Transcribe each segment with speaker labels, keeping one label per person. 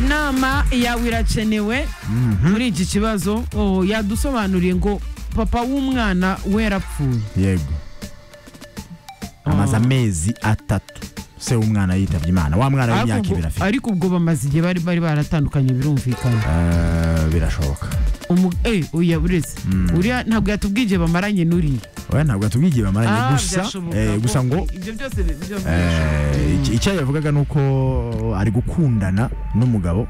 Speaker 1: inama yawe irakenewe muri iki kibazo oh, yadusobanuriye ngo papa w'umwana we yarapfuye
Speaker 2: yego amaze amezi atatu se w'umwana yitabye imana wa mwana w'imyaka
Speaker 1: Ariko ubwo-
Speaker 2: ibiri afite
Speaker 1: ariko ubwo bamaze igihe bari bari baratandukanye birumvikana
Speaker 2: Eh, birashoboka
Speaker 1: Umu- eh, oya buretse uriya ntabwo yatubwiye igihe bamaranye n'uriya
Speaker 2: oya ntabwo atubwiye igihe bamaranye
Speaker 1: Ah,
Speaker 2: gusa
Speaker 1: byashoboka
Speaker 2: eh,
Speaker 1: ko-
Speaker 2: gusa ngo
Speaker 1: ibyo byose bi- byo-
Speaker 2: eh, iki- icyo yavugaga ni uko ari gukundana n'umugabo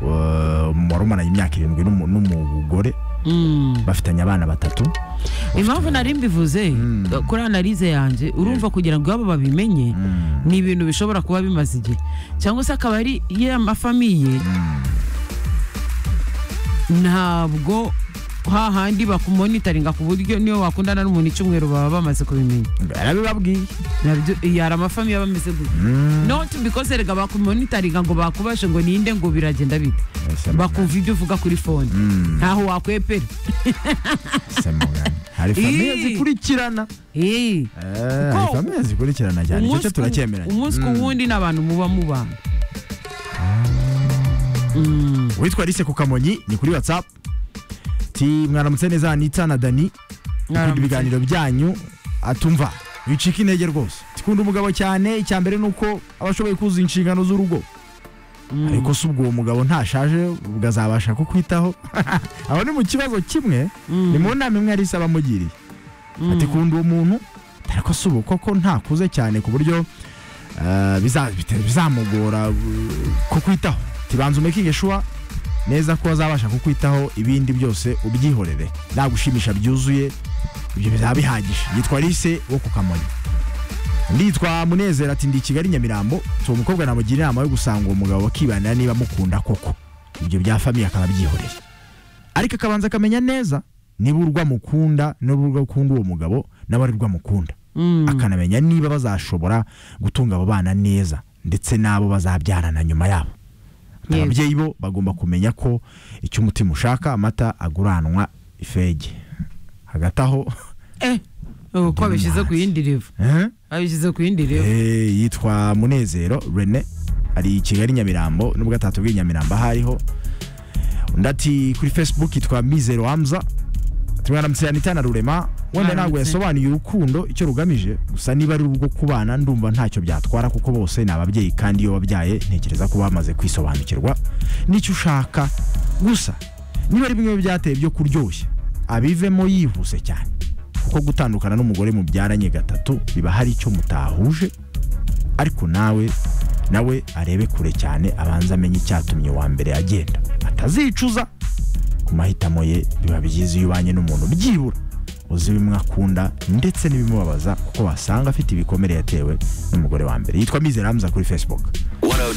Speaker 2: eh, wari umaranye imyaka irindwi n'umu- n'umugore
Speaker 1: Mm.
Speaker 2: bafitanye abana batatu
Speaker 1: impamvu nari mbivuze kuri analize yanjye urumva kugira ngo iwabo babimenye ni ibintu bishobora kuba bimaze igihe cyangwa se akaba ari ya mafamiye ntabwo hahandi bakumonitaringa ku buryo niyo wakundana n'umuntu icyumweru baba bamaze kubimenya
Speaker 2: barabibabwiye
Speaker 1: nabyo yari amafamiye aba ameze gutya not because erega bakumonitaringa ngo bakubashe ngo ninde ngo biragenda bite
Speaker 2: Ese mugani.
Speaker 1: bakumva ibyo uvuga kuri fone ntaho wakwepera
Speaker 2: Ese mugani. hari famiye
Speaker 1: Ii.
Speaker 2: zikurikirana
Speaker 1: Eh.
Speaker 2: Eh, hari
Speaker 1: Kuko-
Speaker 2: famiye zikurikirana cyane icyo cyo
Speaker 1: ku-
Speaker 2: turacyemeranya
Speaker 1: umunsi ku wundi ni abantu muba mubana
Speaker 2: witwa Alice ku kamonyi ni kuri whatsapp ti mwaramutse neza anita na dani ukunda
Speaker 1: Mwaramutse.
Speaker 2: ibiganiro byanyu atumva bicika intege rwose tikunda umugabo cyane icya mbere ni uko aba ashoboye kuzuza inshingano z'urugo ariko se ubwo uwo mugabo ntashaje ubwo azabasha kukwitaho aho ni mu kibazo kimwe ni mu nama imwe Alice aba amugiriye ati kunda uwo muntu ariko se ubu koko ntakuze cyane ku buryo eh, biza- bite- bizamugora uh, kukwitaho tibanza umekinge shuwa neza ko azabasha kukwitaho ibindi byose ubyihorere nagushimisha byuzuye ibyo bizaba bihagije yitwa Alice wo ku kamonyi nditwa munezero ati ndi i kigali nyamirambo si uwo mukobwa namugira inama yo gusanga uwo mugabo bakibanira niba amukunda koko ibyo bya famiye akaba abyihoreye ariko akabanza akamenya neza niba urwo amukunda niba urwo akunda uwo mugabo nawe arirwo amukunda akanamenya niba bazashobora gutunga abo bana neza ndetse n'abo bazabyarana nyuma yabo
Speaker 1: Yego.
Speaker 2: ababyeyi bo bagomba kumenya ko icyo umutima ushaka amata aguranwa ifege hagati aho
Speaker 1: Eh, uko abishyize ku yindi revo
Speaker 2: Eh?
Speaker 1: abishyize ku yindi revo
Speaker 2: Eh, yitwa munezero rene ari i kigali nyamirambo nubwo atatubwiye nyamirambo aho ariho undi ati kuri facebook yitwa mizero hamza tumwaramutse anita na rurema wenda ntabwo
Speaker 1: Mwaramutse.
Speaker 2: yasobanuye urukundo icyo rugamije gusa niba ari urwo kubana ndumva ntacyo byatwara kuko bose ni ababyeyi kandi iyo wabyaye ntekereza ko bamaze kwisobanukirwa n'icyo ushaka gusa niba ari bimwe mu byateye byo kuryoshya abivemo yihuse cyane kuko gutandukana n'umugore mubyaranye gatatu biba hari icyo mutahuje ariko nawe nawe arebe kure cyane abanza amenye icyatumye uwa mbere agenda atazicuza ku mahitamo ye biba byiza iyo ubanye n'umuntu byibura uzi bimwe akunda ndetse n'ibimubabaza kuko wasanga afite ibikomere yatewe n'umugore wa mbere yitwa mizere hamza kuri facebook